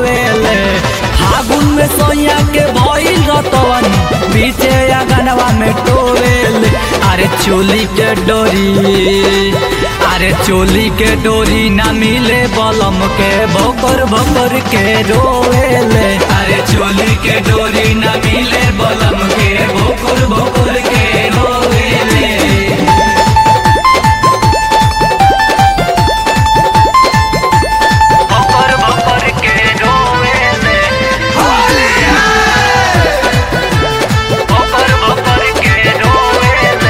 ढोवेले फागुन में सोया के भइल रतवन पीछे अगनवा में टोवेले अरे चोली के डोरी अरे चोली के डोरी ना मिले बलम के भोकर भोकर के रोवेले अरे चोली के डोरी ना मिले बलम के भोकर भोकर के रोवेले भोकर भोकर के रोवेले भोकर भोकर के रोवेले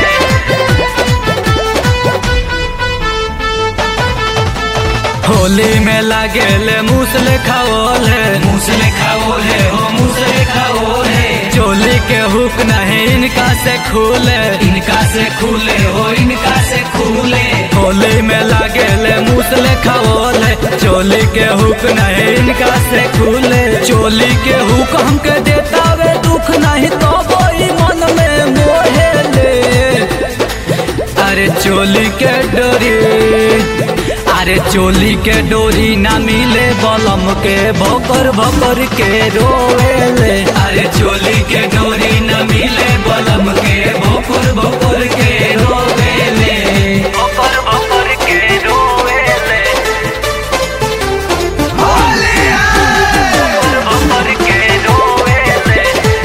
होली में लागेले मूसले खाओले मूसले खाओले हो मूसले खाओले चोली के हुक नहीं इनका से खुले इनका से खुले हो इनका से खुले होली में लागेले मूसले खाओले चोली के हुक नहीं इनका से खुले चोली के हुक हमके देता वे दुख नहीं तो वही मन में मोहेले अरे चोली के डोरी अरे चोली के डोरी ना मिले बलम के भोकर भोकर के रोवेले अरे चोली के डोरी ना मिले बलम के भोकर भोकर के रोवेले भोकर भोकर के रोवेले भोकर भोकर के रोवेले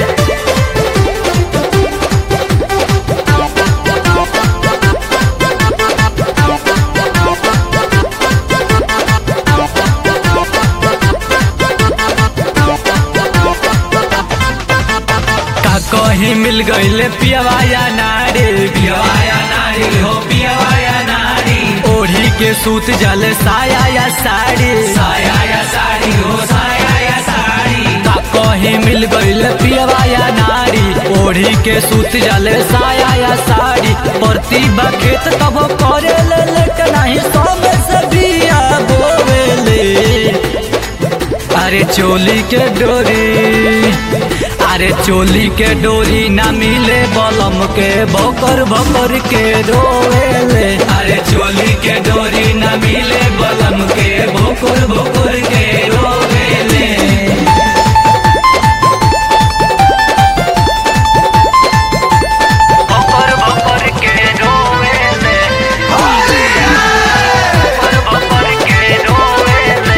का कहीं मिल गईले पियवाया नारी पियवाया नारी हो पियवाया नारी ओढ़ी के सूत जले साया या साड़ी साया या साड़ी हो साया या साड़ी का कहीं मिल गईले पियवाया नारी ओढ़ी के सूत जले साया या साड़ी प्रतिभा खेत तब करे ले लेट नहीं सौ में से बिया बोवेले अरे चोली के डोरी अरे चोली के डोरी ना मिले बलम के भोकर भोकर के रोवेले अरे चोली के डोरी ना मिले बलम के भोकर भोकर के रोवेले भोकर भोकर के रोवेले भोकर भोकर के रोवेले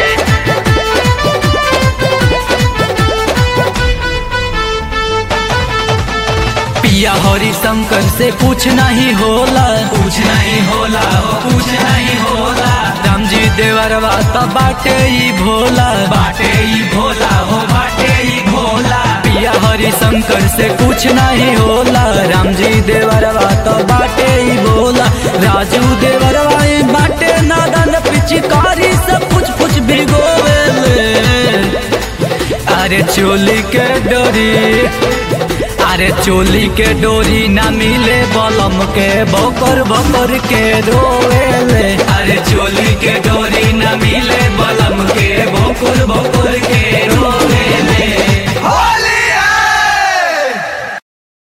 पिया हरि शंकर से कुछ नहीं होला कुछ नहीं होला हो कुछ नहीं होला राम जी देवरवा तो बाटे ही भोला बाटे ही भोला हो बाटे ही भोला पिया हरि शंकर से कुछ नहीं होला राम जी देवरवा तो बाटे ही भोला राजू देवरवा ही बाटे नादन पिचकारी से कुछ कुछ भिगोवेले अरे चोली के डोरी अरे चोली के डोरी ना मिले बलम के भोकर भोकर के रोवेले अरे चोली के डोरी ना मिले बलम के भोकर भोकर के